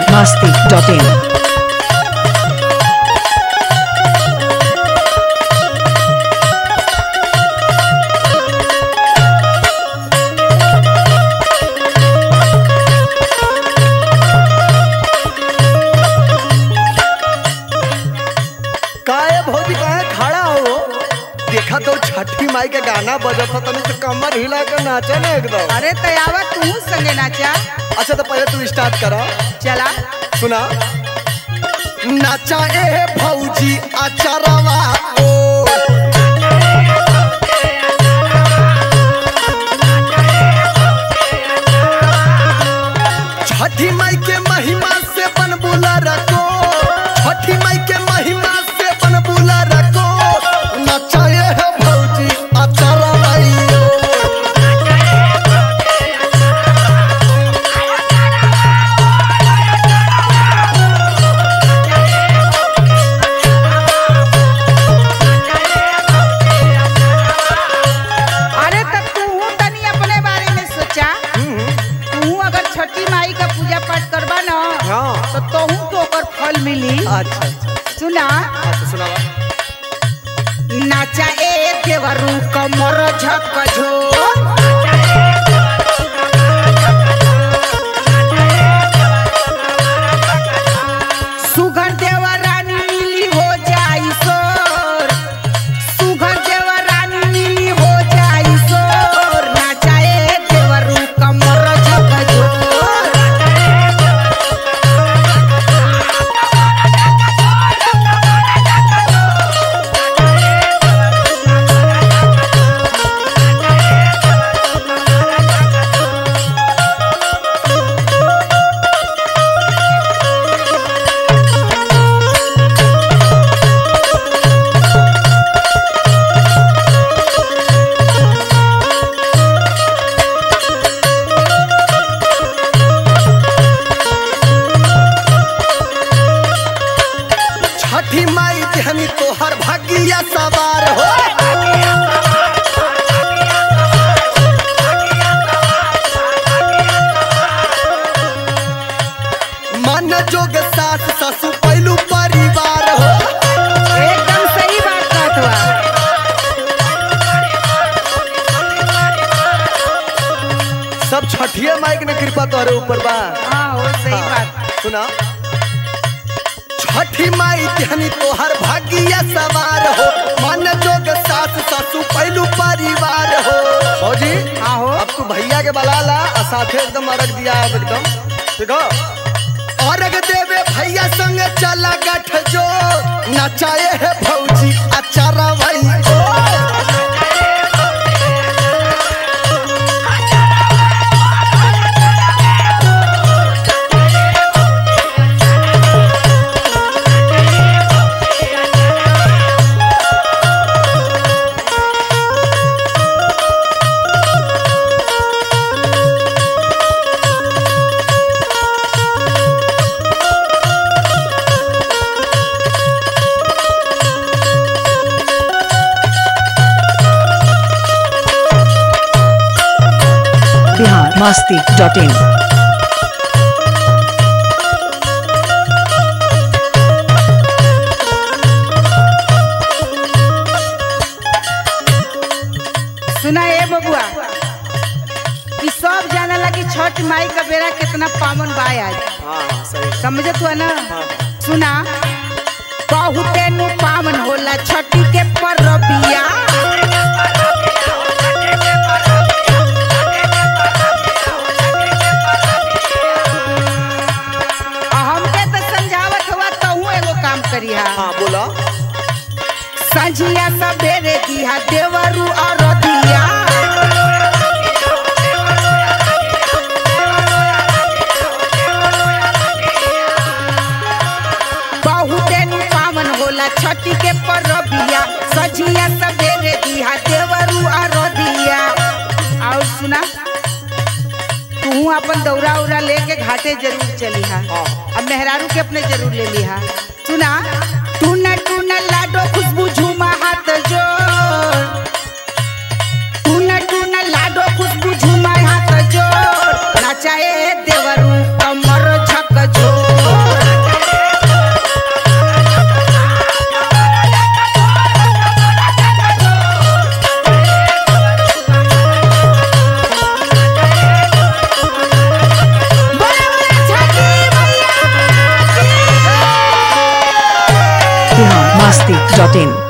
masti.in. काहे भौजी काहे खड़ा हो देखा तो छठी माई के गाना बजत था तनी से कमर हिला के नाचे ना एकदम अरे तयावा तू संगे नाचा अच्छा तो पहले तू स्टार्ट करा चला सुना नाचा ए भौजी अचरवा ओ छठी माई के महिमा से बन बुला रखो छठी माई के महिमा से बन बुला रखो नाचा ए भौजी अचरवा ओ अरे तब तू तनी अपने बारे में सोचा तू अगर छठी माई का पूजा पाठ करबा ना हाँ। तो तोहू तो ओकर फल मिली अच्छा अच्छा सुना अच्छा सुनावा नाचा ए देवरू कमर झकझो सुघर देवा रानी मिली हो जाई सोर सुघर देवा रानी मिली हो जाई सोर नाचा ए देवरू कमर झकझो छठी माई देहनी तोहर भाग्य सवार हो मन जोग सास ससु पहलू परिवार हो एकदम सही बात कहत बा सब छठिया माई के न कृपा तोहरे ऊपर बा हाँ हो सही बात सुना छठी माई देहनी तोहर भाग्य सवार हो मन जोग सास ससु पहलू परिवार हो भौजी हाँ हो अब तू भैया के बला ला और साथे एकदम अर्घ दिया अब एकदम ठीक हो अर्घ देवे भैया संग चला गठ जो नचाए है भौजी अचारा भाई ओ Bihar masti.in. सुना ए बबुआ कि सब जाने लगी छठ माई का बेरा कितना पावन बा आज हाँ सही समझत हुआ ना सुना बहुते नु पावन होला छठी के परबिया हमके तो समझावत हुआ तहू एगो काम करिहा हाँ बोला संझिया सवेरे दिया देवरू और दिया बहुते नु पावन होला छठी के परबिया सझिया सवेरे दिया देवरू और दिया और सुना तू अपन दौरा उरा लेके घाटे जरूर चली हा हाँ। अब मेहरारू के अपने जरूर ले लिहा सुना टूना टूना लाडो खुशबू झूमा हाथ जोड़ टूना टूना लाडो खुशबू झूमा हाथ जोड़ नचाए देवरू कमर झक जोड़ डॉट इन